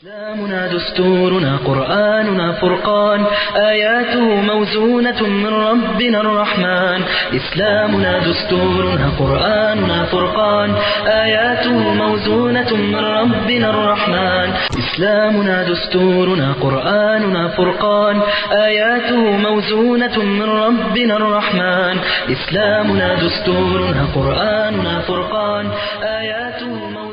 إسلامنا دستورنا قرآننا فرقان آياته موزونة من ربنا الرحمن إسلامنا دستورنا قرآننا فرقان آياته موزونة من ربنا الرحمن إسلامنا دستورنا قرآننا فرقان آياته موزونة من ربنا الرحمن إسلامنا دستورنا قرآننا فرقان آياته موزونة من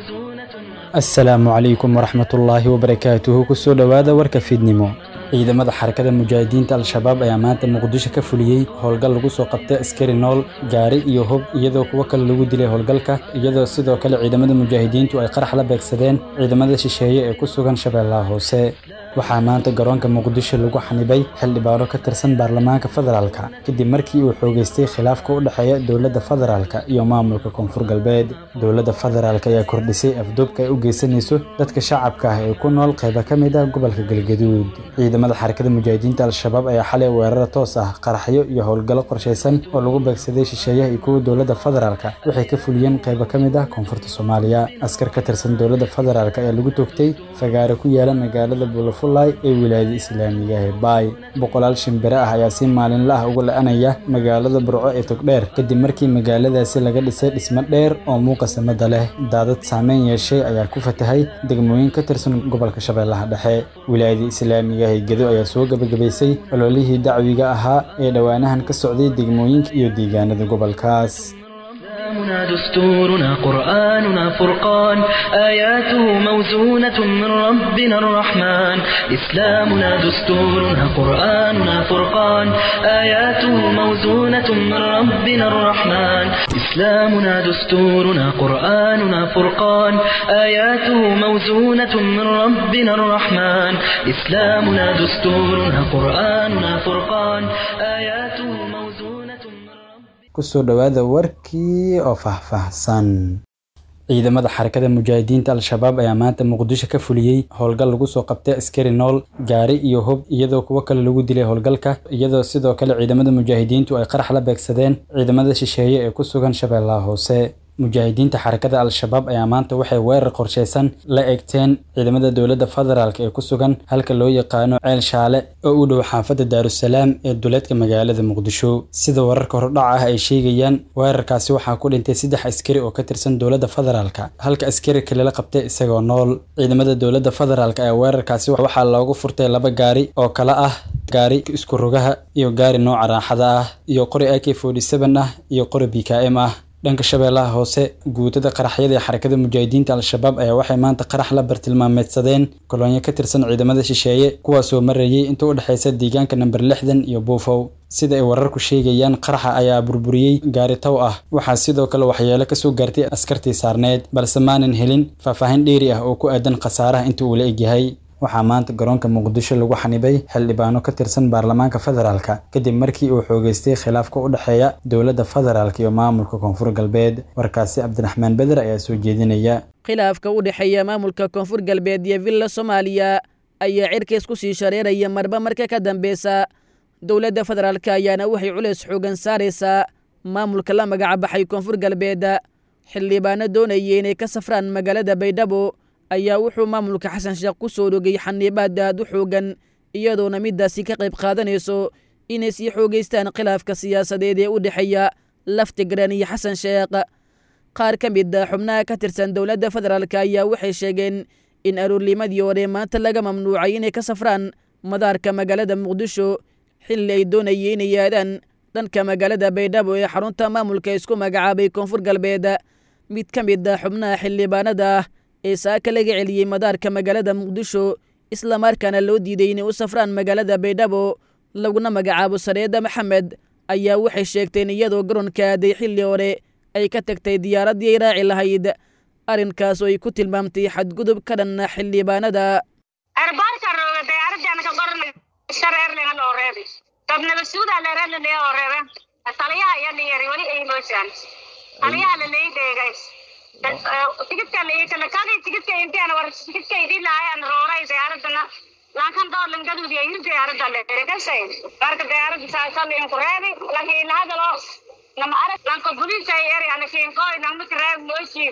asalaamu calaykum waraxmatullaahi wabarakaatuhu kusoo dhowaada warka fiidnimo ciidamada xarakada mujaahidiinta al-shabaab ayaa maanta muqdisho ka fuliyey howlgal lagu soo qabtay askari nool gaari iyo hub iyadoo kuwo kale lagu dilay howlgalka iyadoo sidoo kale ciidamada mujaahidiintu ay qarax la beegsadeen ciidamada shisheeye ee ku sugan shabeellaha hoose waxaa maanta garoonka muqdisho lagu xanibay xildhibaano ka tirsan baarlamaanka federaalka kadib markii uu xoogeystay khilaafka u dhexeeya dowladda federaalka iyo maamulka koonfur galbeed dowladda federaalk ayaa kordhisay afduubka ay u geysanayso dadka shacabka ah ee ku nool qayba ka mid ah gobolka galgaduud ciidamada xarakada mujaahidiinta al-shabaab ayaa xalay weerara toos ah qaraxyo iyo howlgallo qorshaysan oo lagu beegsaday shisheeyaha iyo kuwa dowladda federaalka waxay ka fuliyeen qaybo ka mid ah koonfurta soomaaliya askar ka tirsan dowladda federaalk ayaa lagu toogtay fagaare ku yaala magaalada bulafulay ee wilaayada islaamiga ee baay boqolaal shimbire ah ayaa si maalinla ah uga la-anaya magaalada burco ee togdheer kadib markii magaaladaasi laga dhisay dhismo dheer oo muuqa samada leh daadad saameyn yeeshay ayaa ku fatahay degmooyin ka tirsan gobolka shabeellaha dhexe wilaayada islaamiga ee gedo ayaa soo gebagabaysay ololihii dacwiga ahaa ee dhowaanahan ka socday degmooyinka iyo deegaanada gobolkaas إسلامنا دستورنا قرآننا فرقان آياته موزونة من ربنا الرحمن إسلامنا دستورنا قرآننا فرقان آياته موزونة من ربنا الرحمن إسلامنا دستورنا قرآننا فرقان آياته موزونة من ربنا الرحمن إسلامنا دستورنا قرآننا فرقان آياته موزونة من ربنا kusoo dhowaada warkii oo faahfaahsan ciidamada xarakada mujaahidiinta al-shabaab ayaa maanta muqdisho ka fuliyey howlgal lagu soo qabtay askari nool gaari iyo hub iyadoo kuwo kale lagu dilay howlgalka iyadoo sidoo kale ciidamada mujaahidiintu ay qarax la beegsadeen ciidamada shisheeye ee ku sugan shabeellaha hoose mujaahidiinta xarakada al-shabaab ayaa maanta waxay weerar qorshaysan la eegteen ciidamada dowladda federaalk ee ku sugan halka loo yaqaano ceel shaale oo u dhow xaafadda daarusalaam ee duleedka magaalada muqdisho sida wararka hordhaca ah ay sheegayaan weerarkaasi waxaa ku dhintay saddex askari oo ka tirsan dowladda federaalka halka askari kale la qabtay isagoo nool ciidamada dowladda federaalk ayaa weerarkaasi waxaa loogu furtay laba gaari oo kala ah gaari isku rogaha iyo gaari nooca raaxada ah iyo qori ak ah iyo qori b k m ah dhanka shabeellaha hoose guutada qaraxyada ee xarakada mujaahidiinta al-shabaab ayaa waxay maanta qarax la bartilmaameedsadeen kolonyo ka tirsan ciidamada shisheeye kuwaasoo marayay inta u dhexaysa deegaanka namber lixdan iyo buufow sida ay wararku sheegayaan qaraxa ayaa burburiyey gaari tow ah waxaa sidoo kale waxyeelo kasoo gaartay askartii saarneed balse maanan helin faahfaahin dheeri ah oo ku aadan khasaaraha inta uu la egyahay waxaa maanta garoonka muqdisho lagu xanibay xildhibaano ka tirsan baarlamaanka federaalka kadib markii uu xoogeystay khilaafka u dhexeeya dowladda federaalk iyo maamulka koonfur galbeed warkaasi cabdiraxmaan beder ayaa soo jeedinaya khilaafka u dhexeeya maamulka koonfur galbeed iyo villa soomaaliya ayaa cirkays ku sii shareeraya marba marka ka dambeysa dowladda federaalk ayaana waxay culays xoogan saaraysaa maamulka la magacabaxay koonfur galbeed xildhibaano doonaya inay ka safraan magaalada baydhabo ayaa wuxuu maamulka xasan sheekh ku soo dhogay xaniibaad aad u xoogan iyadoona middaasi ka qayb qaadanayso inay sii xoogaystaan khilaafka siyaasadeed ee u dhexeeya laftigaran iyo xasan sheekh qaar ka mid a xubnaha ka tirsan dowladda federaalk ayaa waxay sheegeen in aroornimadii hore maanta laga mamnuucay inay ka safraan madaarka magaalada muqdisho xilli ay doonayeen inay aadaan dhanka magaalada baydhabo ee xarunta maamulka isku magacaabay koonfur galbeed mid ka mid a xubnaha xildhibaanada ah ee saaka laga celiyey madaarka magaalada muqdisho islamarkaana loo diiday inay u safraan magaalada baydhabo laguna magacaabo sareeda maxamed ayaa waxay sheegteen iyadoo garoonka aaday xilli hore ay ka tagtay diyaaraddii ay raaci lahayd arrinkaas oo ay ku tilmaamtay xadgudub ka dhanna xildhibaanada tigidka kadi tigidka intiana war tigidka idin lahayan rooray diyaaradana laakan doolan gaduud iyo yir diyaarada leerekasay marka diyaarada saasalin ku reebi laakiin hadalo nama arag lanko buliisa eri ana kiin qoy nama kireeb mooshi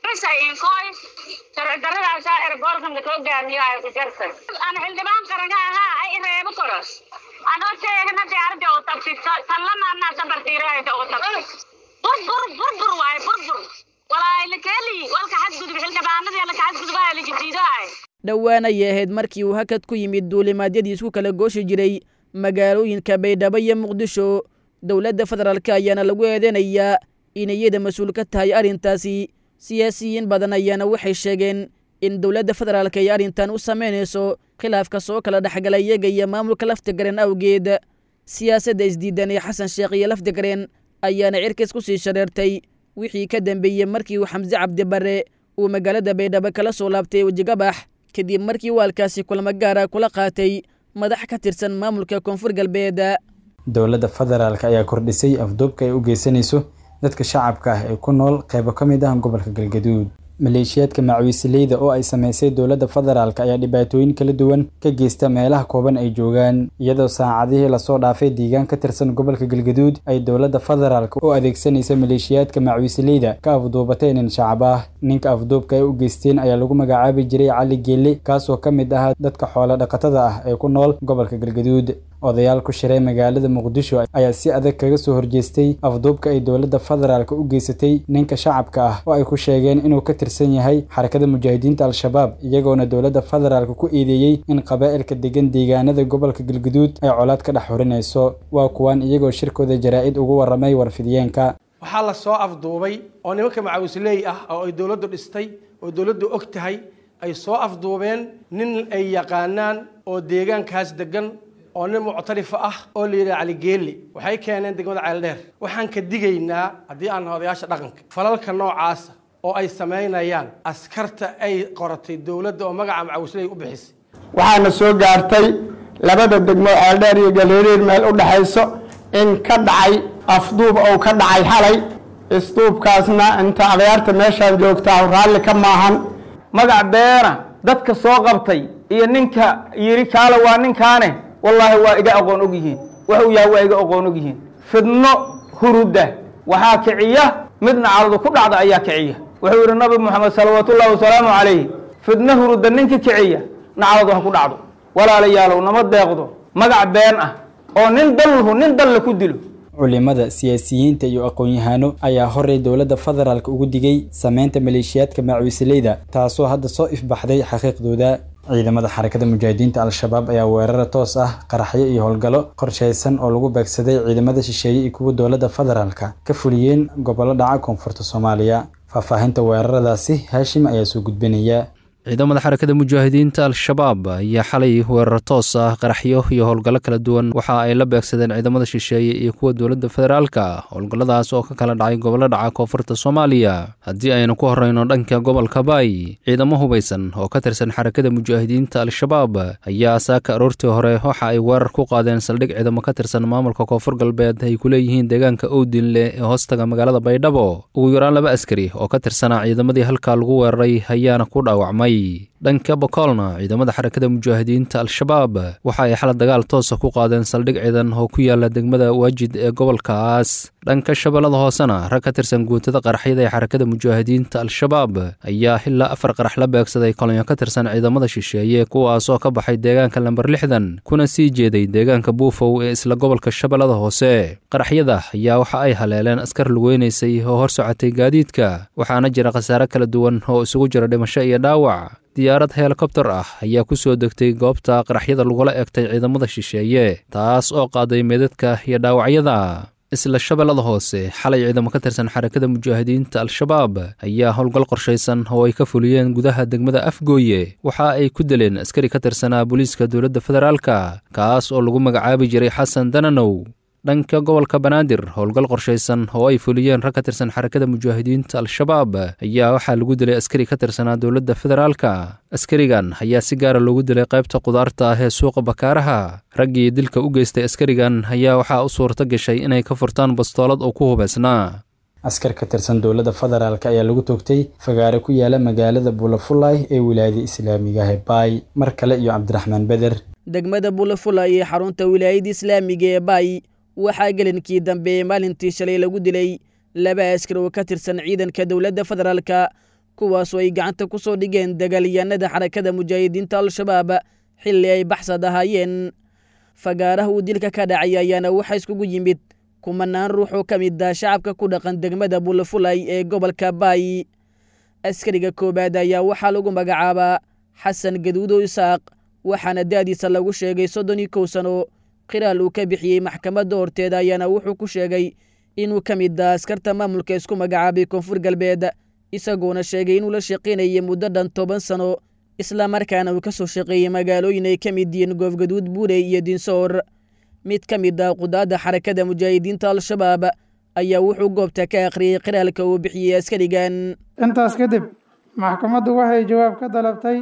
bisa inkooy sharci darradaasaa erboorkan laka hogaamiyahay ku jarta aan xildhibaan qaranga ahaa ay reebo koros anoo teegana diyaarada oo tabsi tallamaanaa sabartiirahayda oo tabsi burbur burbur waaye burbur walaay lakeeli walka xadgudub xildhibaanadii laka xadgudubaha lajadiidahay dhowaan ayay ahayd markii uu hakad ku yimid duulimaadyadii isku kala gooshi jiray magaalooyinka baydhabo iyo muqdisho dowladda federaalk ayaana lagu eedeynayaa inay iyada mas-uul ka tahay arrintaasi siyaasiyiin badan ayaana waxay sheegeen in dowladda federaalk ay arrintan u samaynayso khilaafka soo kala dhexgala iyaga iyo maamulka laftigareen awgeed siyaasadda isdiidan ee xasan sheekh iyo laftigareen ayaana cirkays ku sii shareertay wixii ka dambeeyey markii uu xamse cabdi barre uu magaalada baydhabo kala soo laabtay wejigabax kadib markii waalkaasi kulamo gaara kula qaatay madax ka tirsan maamulka koonfur galbeed dowladda federaalk ayaa kordhisay afduubka ay u geysanayso dadka shacabka ah ee ku nool qaybo ka mid ah gobolka galgaduud maleeshiyaadka macwiisileyda oo ay sameysay dowladda federaalk ayaa dhibaatooyin kala duwan ka geysta meelaha kooban ay joogaan iyadoo saacadihii lasoo dhaafay deegaan ka tirsan gobolka galgaduud ay dowladda federaalk u adeegsanaysa maleeshiyaadka macwiisileyda ka afduubatay nin shacab ah ninka afduubka ay u geysteen ayaa lagu magacaabi jiray cali geelle kaasoo ka mid ahaa dadka xoolo dhaqatada ah ee ku nool gobolka galgaduud odayaal ku shiray magaalada muqdisho ayaa si adag kaga soo horjeestay afduubka ay dowladda federaalk u geysatay ninka shacabka ah oo ay ku sheegeen inuu ka tirsan yahay xarakada mujaahidiinta al-shabaab iyagoona dowladda federaalk ku eedeeyey in qabaa'ilka degan deegaanada gobolka galguduud ay colaad ka dhex xurinayso waa kuwan iyagoo shirkooda jaraa-id ugu warramay warfidiyeenka waxaa la soo afduubay oo nimanka macawisley ah oo ay dowladdu dhistay oo dowladdu og tahay ay soo afduubeen nin ay yaqaanaan oo deegaankaas degan oo nin muctarifa ah oo la yidhaha caligeeli waxay keeneen degmada ceeldheer waxaan ka digaynaa haddii aan odayaasha dhaqanka falalka noocaasa oo ay samaynayaan askarta ay qoratay dowladda oo magaca macawisley u bixisay waxaana soo gaartay labada degmo ceeldheer iyo galeeriir meel u dhexayso in ka dhacay afduub ou ka dhacay xalay isduubkaasna inta adayaarta meeshaan joogtaa raalli ka maahan magac beena dadka soo qabtay iyo ninka yidhi kaale waa ninkaane wallaahi waa iga aqoon og yihiin wuxuu yahay waa iga aqoon og yihiin fidno huruda waxaa kiciya midna caladu ku dhacda ayaa kiciya wuxuu yidhi nabi moxamed salawaatullahi wasalaamu calayh fidno huruda ninka kiciya na caladu ha ku dhacdo walaalayaalow nama deeqdo magac been ah oo nin dalhu nin dalle ku dilo culimada siyaasiyiinta iyo aqoon-yahaano ayaa horey dowladda federaalk ugu digay sameynta maleeshiyaadka macwiisileyda taasoo hadda soo ifbaxday xaqiiqdooda ciidamada xarakada mujaahidiinta al-shabaab ayaa weerara toos ah qaraxyo iyo howlgallo qorshaysan oo lagu beegsaday ciidamada shisheeye iyo kuwa dowladda federaalka ka fuliyeen gobollo dhaca koonfurta soomaaliya faahfaahinta weeraradaasi haashim ayaa soo gudbinaya ciidamada xarakada mujaahidiinta al-shabaab ayaa xalay weerar toos ah qaraxyo iyo howlgallo kala duwan waxa ay la beegsadeen ciidamada shisheeye iyo kuwa dowladda federaalka howlgalladaas oo ka kala dhacay gobollo dhaca koonfurta soomaaliya haddii aynu ku horreyno dhanka gobolka baay ciidamo hubaysan oo ka tirsan xarakada mujaahidiinta al-shabaab ayaa saaka aroortii hore waxa ay weerar ku qaadeen saldhig ciidamo ka tirsan maamulka koonfur galbeed ay ku leeyihiin deegaanka owdinle ee hoostaga magaalada baydhabo ugu yaraan laba askari oo ka tirsanaa ciidamadii halkaa lagu weeraray ayaana ku dhaawacmay dhanka bokolna ciidamada xarakada mujaahidiinta al-shabaab waxa ay xala dagaal toosa ku qaadeen saldhig ciidan oo ku yaala degmada waajid ee gobolkaas dhanka shabeellada hoosena rag ka tirsan guutada qaraxyada ee xarakada mujaahidiinta al-shabaab ayaa ilaa afar qarax la beegsaday kolonyo ka tirsan ciidamada shisheeye kuwaasoo ka baxay deegaanka lamber lixdan kuna sii jeeday deegaanka buufow ee isla gobolka shabeellada hoose qaraxyada ayaa waxa ay haleeleen askar lugeynaysay oo hor socotay gaadiidka waxaana jira khasaare kala duwan oo isugu jira dhimasho iyo dhaawac diyaarad helikobtar ah ayaa ku soo degtay goobta qaraxyada lagula egtay ciidamada shisheeye taas oo qaaday meedadka iyo dhaawacyada isla shabeellada hoose xalay ciidamo ka tirsan xarakada mujaahidiinta al-shabaab ayaa howlgal qorshaysan oo ay ka fuliyeen gudaha degmada afgooye waxa ay ku dileen askari ka tirsanaa booliiska dowladda federaalka kaas oo lagu magacaabi jiray xasan dananow dhanka gobolka banaadir howlgal qorshaysan oo ay fuliyeen rag ka tirsan xarakada mujaahidiinta al-shabaab ayaa waxaa lagu dilay askari ka tirsanaa dowladda federaalka askarigan ayaa si gaara loogu dilay qaybta qudaarta ah ee suuqa bakaaraha raggii dilka u geystay askarigan ayaa waxaa u suurto gashay inay ka furtaan bastoolad oo ku hubaysnaa askar ka tirsan dowladda federaalk ayaa lagu toogtay fagaare ku yaala magaalada buulafulay ee wilaayada islaamiga hebaay mar kale iyo cabdiraxmaan beder degmada buulafulay ee xarunta wilaayada islaamiga ee baay waxaa gelinkii dambe maalintii shalay lagu dilay laba askar oo ka tirsan ciidanka dowladda federaalka kuwaasoo ay gacanta ku soo dhigeen dagaalyahanada xarakada mujaahidiinta al-shabaab xilli ay baxsad ahaayeen fagaaraha uu dilka ka dhacay ayaana waxaa iskugu yimid kumanaan ruux oo ka mid ah shacabka ku dhaqan degmada bulafulay ee gobolka baay askariga koowaad ayaa waxaa lagu magacaabaa xasan gaduudo isaaq waxaana da'diisa lagu sheegay soddon iyo kow sano qiraal uu ka bixiyey maxkamadda horteeda ayaana wuxuu ku sheegay inuu ka mid ah askarta maamulka isku magacaabay koonfur galbeed isagoona sheegay inuu la shaqaynayay muddo dhan toban sano islamarkaana uu ka soo shaqeeyey magaalooyin ay ka mid yihiin goofgaduud buurey iyo dinsoor mid ka mid ah qudaadda xarakada mujaahidiinta al-shabaab ayaa wuxuu goobta ka akhriyey qiraalka uu bixiyey askarigan intaas kadib maxkamaddu waxay jawaab ka dalabtay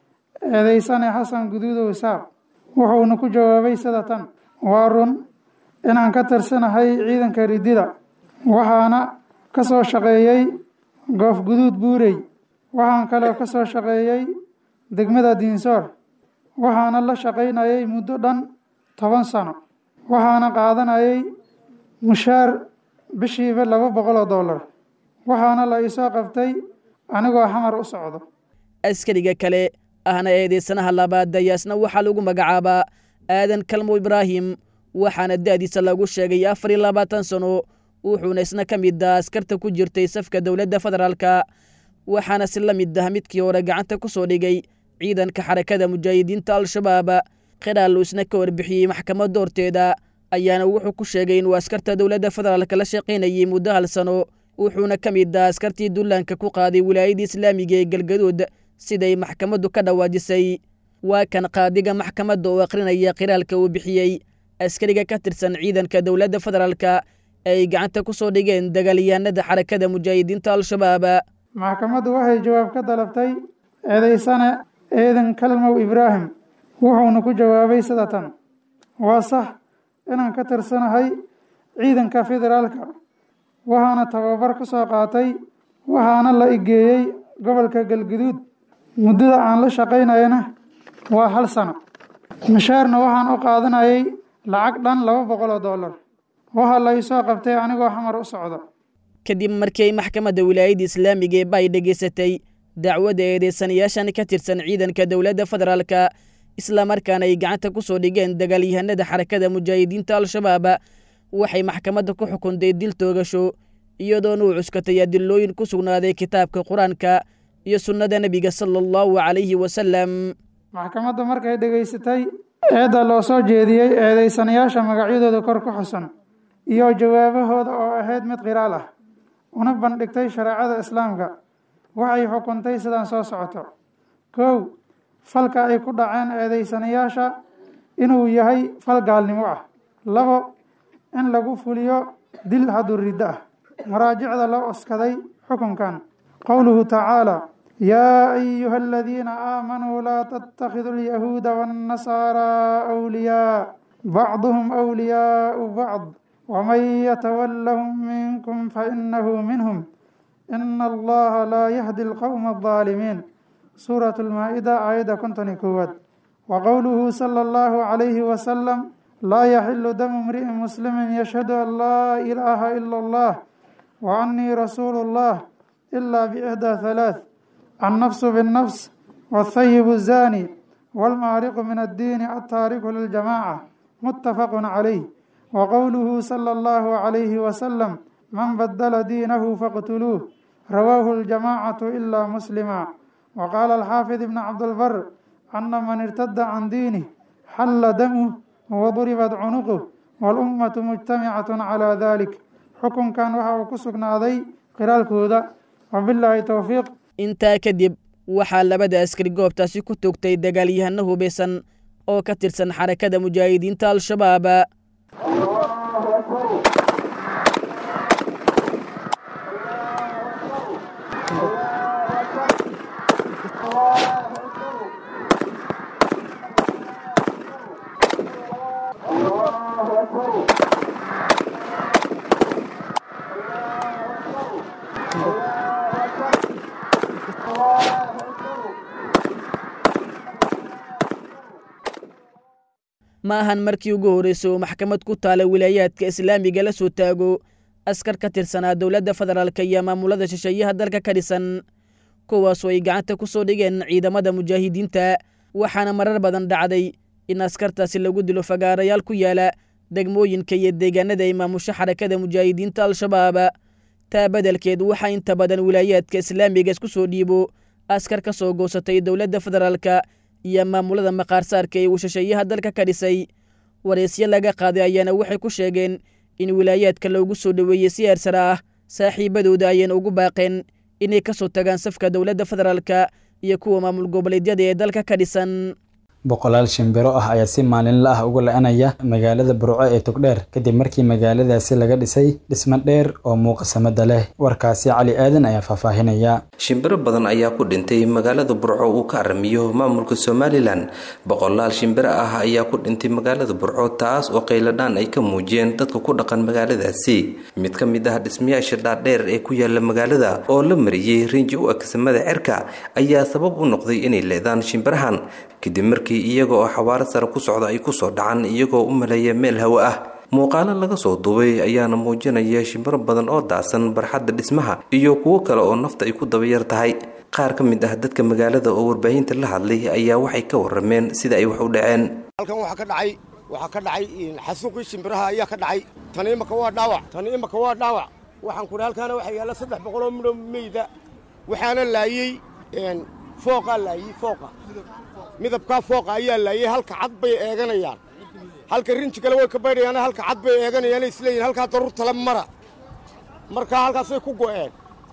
eedeysane xasan guduudow isaaq wuxuuna ku jawaabay sida tan waa run inaan ka tirsanahay ciidanka ridida waxaana ka soo shaqeeyey goof guduud buurey waxaan kaloo ka soo shaqeeyey degmada diinsoor waxaana la shaqaynayay muddo dhan toban sano waxaana qaadanayay mushaar bishiiba laba boqol oo dollar waxaana la iisoo qabtay anigoo xamar u socdo askariga kale ahna eedeysanaha labaad dayaasna waxaa lagu magacaabaa aadan kalmo ibraahim waxaana da'diisa lagu sheegay afar iyo labaatan sano wuxuuna isna ka mid ah askarta ku jirtay safka dowladda federaalka waxaana si la mid ah midkii hore gacanta ku soo dhigay ciidanka xarakada mujaahidiinta al-shabaab qiraal uu isna ka warbixiyey maxkamadda horteeda ayaana wuxuu ku sheegay inuu askarta dowladda federaalka la shaqaynayay muddo hal sano wuxuuna ka mid ah askartii dullaanka ku qaaday wilaayadda islaamiga ee galgaduud siday maxkamaddu ka dhawaajisay waa kan qaadiga maxkamadda oo akhrinaya qiraalka uu bixiyey askariga ka tirsan ciidanka dowladda federaalka ay gacanta ku soo dhigeen dagaalyahanada xarakada mujaahidiinta al-shabaab maxkamaddu waxay jawaab ka dalabtay eedeysane eedan kalmow ibraahim wuxuuna ku jawaabay sida tan waa sax inaan ka tirsanahay ciidanka federaalka waxaana tababar ku soo qaatay waxaana la igeeyey gobolka galguduud muddada aan la shaqaynayana waa hal sano mushaarna waxaan u qaadanayay lacag dhan laba boqol oo dollar waxaa la isoo qabtay anigoo xamar u socdo kadib markii ay maxkamadda wilaayadda islaamiga ee bay dhegaysatay dacwadda eedeysanayaashan ka tirsan ciidanka dowladda federaalka islamarkaana ay gacanta ku soo dhigeen dagaalyahanada xarakada mujaahidiinta al-shabaab waxay maxkamadda ku xukuntay dil toogasho iyadoona uu cuskatay adilooyin ku sugnaaday kitaabka qur-aanka iyo sunnada nebiga sala allahu calayhi wasalam maxkamaddu markay dhegaysatay eedda loo soo jeediyey eedeysanayaasha magacyadooda kor ku xusan iyo jawaabahooda oo ahayd mid qiraal ah una bandhigtay shareecada islaamka waxay xukuntay sidaan soo socoto kow falka ay ku dhaceen eedeysanayaasha inuu yahay fal gaalnimo ah labo in lagu fuliyo dil hadduu riddo ah maraajicda loo oskaday xukunkan qowluhu tacaala yaa ayuha aladiina aamanuu laa tattakhiduu alyahuuda waannasaaraa awliyaa bacduhum awliyaau bacd waman yatawallahum minkum fainahu minhum ina allaha laa yahdi alqowma aldaalimiin suuratu lmaa-ida aayadda konton iyo koowaad wa qowluhu sala allahu calayhi wasalam laa yaxilu damu imri'in muslimin yashhadu an laa ilaaha ila allah wa annii rasuulu llah ilaa biixdaa halaath annafsu binnafs waathayibu zaani waalmaariqu min addiini altaariku liljamaaca muttafaqun calayh wa qowluhu sala allahu calayhi wasalam man badala diinahu faqtuluuh rawaahu aljamaacatu ilaa muslima wa qaala alxaafid ibn cabdilbar ana man irtada can diinih xalla damuh waduribat cunuquh walummatu mujtamicatun calaa dalik xukunkan waxa uu ku sugnaaday qiraalkooda wabilaahi towfiiq intaa kadib waxaa labada askari goobtaasi ku togtay dagaalyahano hubeysan oo ka tirsan xarakada mujaahidiinta al-shabaab ma ahan markii ugu horreysay oo maxkamad ku taala wilaayaadka islaamiga la soo taago askar ka tirsanaa dowladda federaalk iyo maamulada shisheeyaha dalka ka dhisan kuwaasoo ay gacanta ku soo dhigeen ciidamada mujaahidiinta waxaana marar badan dhacday in askartaasi lagu dilo fagaarayaal ku yaala degmooyinka iyo deegaanada ay maamusho xarakada mujaahidiinta al-shabaab taa beddelkeed waxaa inta badan wilaayaadka islaamiga isku soo dhiibo askar ka soo goosatay dowladda federaalka iyo maamulada maqaarsaarka ee uu shisheeyaha dalka ka dhisay wareysyo laga qaaday ayaana waxay ku sheegeen in wilaayaadka loogu soo dhoweeyey si eersara ah saaxiibadooda ayayna ugu baaqeen inay ka soo tagaan safka dowladda federaalka iyo kuwa maamul goboleedyada ee dalka ka dhisan boqolaal shimbiro ah ayaa si maalinla ah uga la-anaya magaalada burco ee togdheer kadib markii magaaladaasi laga dhisay dhismo dheer oo muuqasamada leh warkaasi cali aadan ayaa faahfaahinaya shimbiro badan ayaa ku dhintay magaalada burco uu ka aramiyo maamulka somalilan boqolaal shimbiro ah ayaa ku dhintay magaalada burco taas oo qayladhaan ay ka muujiyeen dadka ku dhaqan magaaladaasi mid ka mid ah dhismayaasha dhaadheer ee ku yaala magaalada oo la mariyey rinji u agsamada cerka ayaa sabab u noqday inay leedaan shimbirahan kadib markii iyaga oo xawaaro sare ku socda ay kusoo dhacaan iyagoo u maleeya meel hawo ah muuqaalo laga soo duubay ayaana muujinaya shimbiro badan oo daasan barxadda dhismaha iyo kuwo kale oo nafta ay ku dabayar tahay qaar ka mid ah dadka magaalada oo warbaahinta la hadlay ayaa waxay ka warameen sida ay wax u dhaceen halkan waxaa ka dhacay waxaa ka dhacay xasuuqii shimbiraha ayaa ka dhacay tani imaka waa dhaawac tani imaka waa dhaawac waxaan kudhi halkaana waxaa yaalla saddex boqoloo midho meyda waxaana laayey fooqaa laayey fooqa midabkaa fooqa ayaa laayey halka cad bay eeganayaan halka rinji kale way ka baydhayaan halka cad bay eeganayaan isleeyihin halkaa daruurtale mara markaa halkaasay ku go'een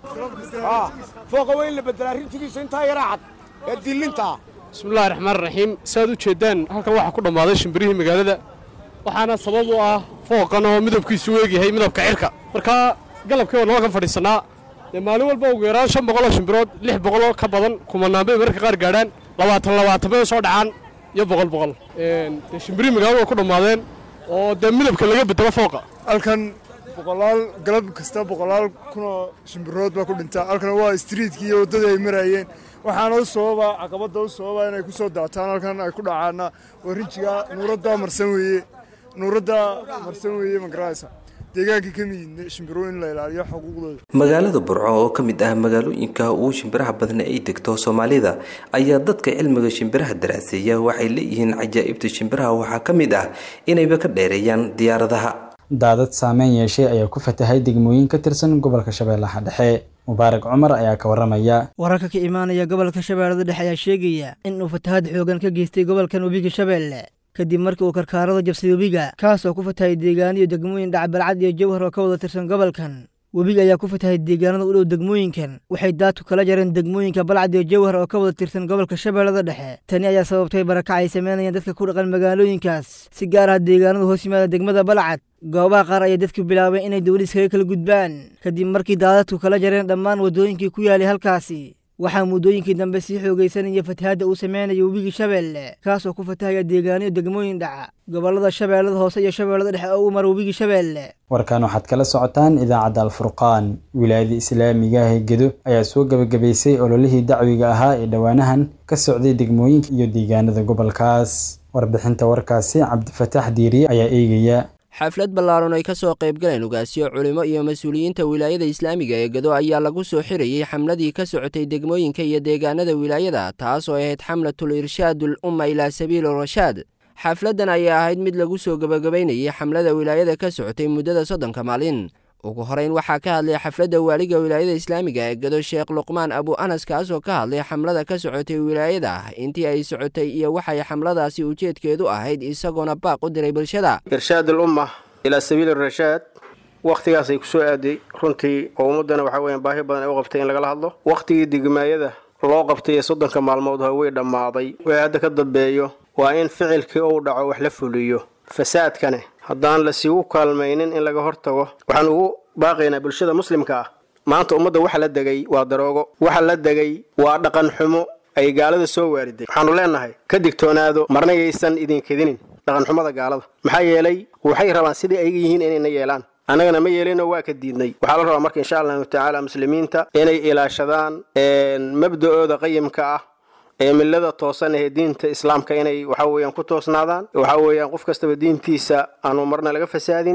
fooqa waa in la beddelaa rinjigiisa intaa yaraa cad ee dillintaa bismillahi raxmaan raxiim saaad u jeeddaan halkan waxaa ku dhammaaday shimbirihii magaalada waxaana sabab u ah fooqan oo midabkiisu weegyahay midabka cirka markaa galabkii waa nalkan fadhiisannaa dee maalin walba ugu yaraan shan boqoloo shimbirood lix boqoloo ka badan kumanaan bay mararka qaar gaadhaan labaatan labaatan bay soo dhacaan iyo boqol boqol dee shimbirihii magaalada waa ku dhammaadeen oo dee midabka laga bedelo fooqa halkan boqolaal galab kasta boqolaal kunoo shimbirood baa ku dhintaa halkan waa istriitkii iyo waddadii ay maraayeen waxaana u sababa caqabadda u sababa inay ku soo daataan halkan ay ku dhacaana waa rinjiga nuuradda marsan weeye nuuradda marsan weeye ma garanaysa deegaankii ka miyidna shimbiro in la ilaaliyo xuquuqdooda magaalada burco oo ka mid ah magaalooyinka ugu shimbiraha badan ay degto soomaalida ayaa dadka cilmiga shimbiraha daraaseeya waxay leeyihiin cajaa'ibta shimbiraha waxaa ka mid ah inayba ka dheereeyaan diyaaradaha daadad saameyn yeeshay ayaa ku fatahay degmooyin ka tirsan gobolka shabeellaha dhexe mubaarak cumar ayaa ka waramaya wararka ka imaanaya gobolka shabeellada dhexe ayaa sheegaya in uu fatahaad xoogan ka geystay gobolkan webiga shabeelle kadib markii uu karkaarada jabsay webiga kaas oo ku fatahay deegaaniyo degmooyin dhacbalcad iyo jawhar oo ka wada tirsan gobolkan webiga ayaa ku fatahay deegaanada u dhow degmooyinkan waxay daadku kala jareen degmooyinka balcad iyo jawhar oo ka wada tirsan gobolka shabeellada dhexe tani ayaa sababtay barakac ay sameynayaan dadka ku dhaqan magaalooyinkaas si gaar ah deegaanada hoos yimaada degmada balcad goobaha qaar ayaa dadku bilaabeen inay dowlad iskaga kala gudbaan kadib markii daadadku kala jareen dhammaan waddooyinkii ku yaalay halkaasi waxaa muddooyinkii dambe sii xoogaysanaya fatahaadda uu sameynaya webigii shabeelle kaas oo ku fatahaya deegaaniyo degmooyin dhaca gobollada shabeellada hoose iyo shabeellada dhexe oo u mara webigii shabeelle warkan waxaad kala socotaan idaacadda alfurqaan wilaayada islaamiga ah ee gedo ayaa soo gebagabaysay ololihii dacwiga ahaa ee dhowaanahan ka socday degmooyinka iyo deegaanada gobolkaas warbixinta warkaasi cabdifataax diiriye ayaa eegaya xaflad ballaaran ay ka soo qaybgaleen ugaasyo culimo iyo mas-uuliyiinta wilaayada islaamiga ee gado ayaa lagu soo xirayey xamladii ka socotay degmooyinka iyo deegaanada wilaayada taas oo ahayd xamlatul irshaadul umma ilaa sabiili rashaad xafladdan ayaa ahayd mid lagu soo gebagabaynayay xamlada wilaayada ka socotay muddada soddonka maalin ugu horeyn waxaa ka hadlay xafladda waaliga wilaayada islaamiga ee gado sheekh luqmaan abu anas kaas oo ka hadlay xamlada ka socotay wilaayada intii ay socotay iyo waxay xamladaasi ujeedkeedu ahayd isagoona baaq u diray bulshada irshaad alumma ilaa sabiili rashaad wakhtigaasay ku soo aaday runtii oo ummaddana waxaa weeyaan baahi badan ay u qabtay in lagala hadlo wakhtigii degmaayada loo qabtay ee soddonka maalmood ha way dhammaaday wixii hadda ka dambeeyo waa in ficilkii uu dhaco wax la fuliyo fasaadkane haddaan lasigu kaalmaynin in laga hortago waxaan ugu baaqaynaa bulshada muslimka ah maanta ummadda waxa la degay waa daroogo waxa la degay waa dhaqan xumo ay gaalada soo waariday waxaanu leenahay ka digtoonaado marna yaysan idinkedinin dhaqanxumada gaalada maxaa yeelay waxay rabaan sidai ayaga yihiin inayna yeelaan annagana ma yeelinoo waa ka diidnay waxaa la rabaa marka insha allahu tacaala muslimiinta inay ilaashadaan mabda'ooda qayimka ah ee millada toosan ee diinta islaamka inay waxa weeyaan ku toosnaadaan waxa weeyaan qof kastaba diintiisa aanu marna laga fasaadinin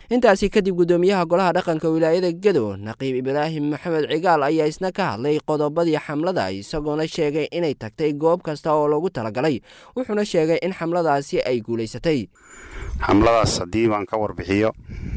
intaasi kadib guddoomiyaha golaha dhaqanka wilaayada gedo naqiib ibraahim maxamed cigaal ayaa isna ka hadlay qodobadii xamlada isagoona sheegay inay tagtay goob kasta oo loogu talagalay wuxuuna sheegay in xamladaasi ay guulaysatay xamladaas haddii baan ka warbixiyo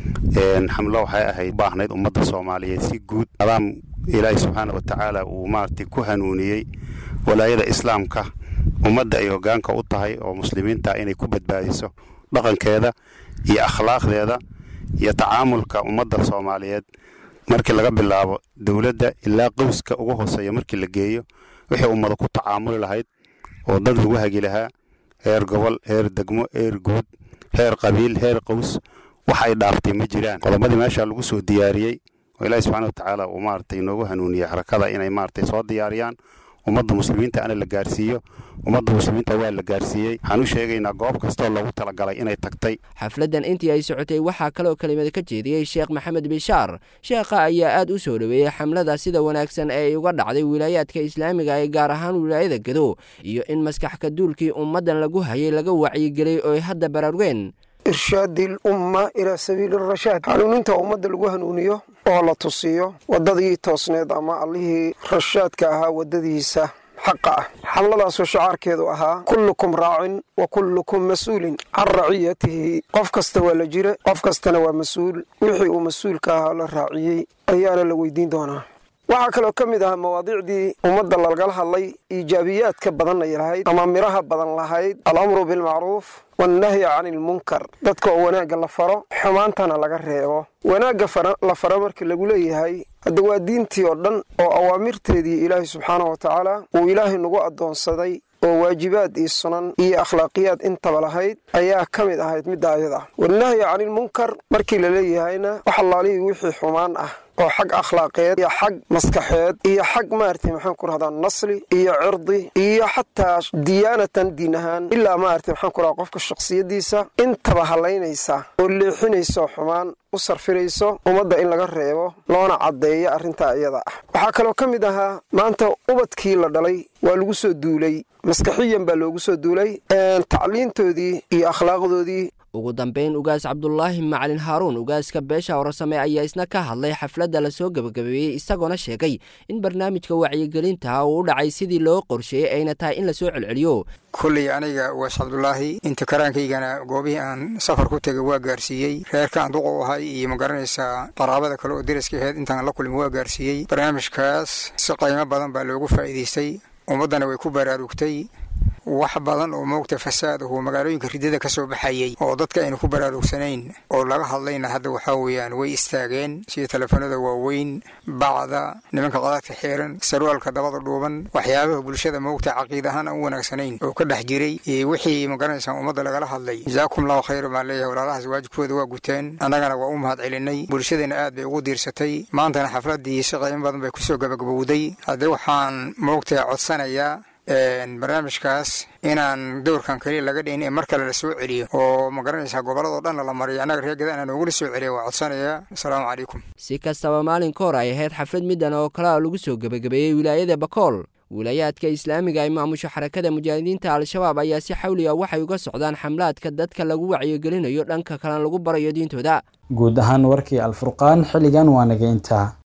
xamlo waxay ahayd baahnayd ummadda soomaaliyeed si guud adaam ilaahi subxaana watacaala uu maaragtay ku hanuuniyey walaayada islaamka ummadda ay hoggaanka u tahay oo muslimiinta inay ku badbaadiso dhaqankeeda iyo akhlaaqdeeda iyo tacaamulka ummadda soomaaliyeed markii laga bilaabo dowladda ilaa qowska ugu hooseeya markii la geeyo wixii ummada ku tacaamuli lahayd oo dad lagu hagi lahaa heer gobol heer degmo heer guud heer qabiil heer qows wax ay dhaaftay ma jiraan qodobadii meesha lagu soo diyaariyey oo ilaahi subxaana watacaala uu maaragtay inoogu hanuuniyey harakada inay maaragtay soo diyaariyaan ummadda muslimiinta ana la gaarsiiyo ummadda muslimiinta waa la gaarsiiyey waxaan u sheegaynaa goob kastoo loogu talagalay inay tagtay xafladdan intii ay socotay waxaa kaloo kelimada ka jeediyey sheekh maxamed bishaar sheekha ayaa aad u soo dhoweeyey xamlada sida wanaagsan ee ay uga dhacday wilaayaadka islaamiga ee gaar ahaan wilaayada gedo iyo in maskaxka duulkii ummaddan lagu hayay laga wacyigeliyey oo ay hadda baraarugeen irshaadi lumma ilaa sabiili rashaad hanuuninta ummadda lagu hanuuniyo oo la tusiyo waddadii toosneed ama allihii rashaadka ahaa waddadiisa xaqa ah xamladaasoo shacaarkeedu ahaa kullukum raacin wa kullukum mas-uulin can raciyatihi qof kasta waa la jira qof kastana waa mas-uul wixii uu mas-uulka ahaa la raaciyey ayaana la weydiin doonaa waxaa kaloo ka mid ah mawaadiicdii ummadda lagala hadlay iijaabiyaadka badan ay lahayd ama midhaha badan lahayd alamru bilmacruuf wannahyi cani ilmunkar dadka oo wanaagga la faro xumaantana laga reebo wanaagga la faro markii lagu leeyahay hadda waa diintii oo dhan oo awaamirteedii ilaahay subxaana wa tacaala uu ilaahay nagu addoonsaday oo waajibaad iyo sunan iyo akhlaaqiyaad intaba lahayd ayaa ka mid ahayd midda ayada wannahyi canilmunkar markii la leeyahayna wax allaalihii wixii xumaan ah oo xag akhlaaqeed iyo xag maskaxeed iyo xag maaragtay maxaan ku rahdaa nasli iyo cirdi iyo xataa diyaanatan diin ahaan ilaa maaragtay maxaan ku rahdaa qofka shakhsiyaddiisa intaba hallaynaysa oo leexinayso xumaan u sarfirayso ummadda in laga reebo loona caddeeyo arrintaa iyada ah waxaa kaloo ka mid ahaa maanta ubadkii la dhalay waa lagu soo duulay maskaxiyan baa loogu soo duulay tacliintoodii iyo akhlaaqdoodii ugu dambayn ugaas cabdulaahi macalin haaruun ugaaska beesha warsame ayaa isna ka hadlay xafladda lasoo gebagabeeyey isagoona sheegay in barnaamijka wacyigelinta uu u dhacay sidii loo qorsheeyey ayna tahay in lasoo celceliyo kulley aniga ugaas cabdulaahi inta karaankaygana goobihii aan safar ku tegay waa gaarsiiyey reerkaan duqa u ahay iyo ma garanaysaa qaraabada kale oo deriska aheyd intaan la kulmi waa gaarsiiyey barnaamijkaas si qiimo badan baa loogu faa'iidaystay ummaddana way ku baraarugtay wax badan oo moogta fasaad ahu magaalooyinka ridada ka soo baxayey oo dadka aynu ku baraarugsanayn oo laga hadlayna hadda waxaa weeyaan way istaageen sida telefoonada waaweyn bacda nimanka qadaadka xiiran sarwaalka dabada dhuuban waxyaabaha bulshada moogta caqiid ahaan aan u wanaagsanayn oo ka dhex jiray wixii magaranaysaa ummadda lagala hadlay jazaakum allahu khayra baan leeyahay walaalahaas waajibkooda waa guteen annagana waa u mahad celinay bulshadana aad bay ugu diirsatay maantana xafladdii si qiimo badan bay kusoo gabagabowday haddii waxaan moogta codsanayaa barnaamijkaas inaan dowrkan keliya laga dhihin ee mar kale la soo celiyo oo ma garanaysaa gobolladoo dhan lala mariyo annaga reer gadaan noogula soo celiya waa codsanayaa asalaamu calaykum si kastaba maalin ka hor ay ahayd xaflad middan oo kale lagu soo gebagabeeyey wilaayada bakool wilaayaadka islaamiga ay maamusho xarakada mujaahidiinta al-shabaab ayaa si xawliga waxay uga socdaan xamlaadka dadka lagu wacyigelinayo dhanka kalena lagu barayo diintooda guud ahaan warkii alfurqaan xilligan waa naga intaa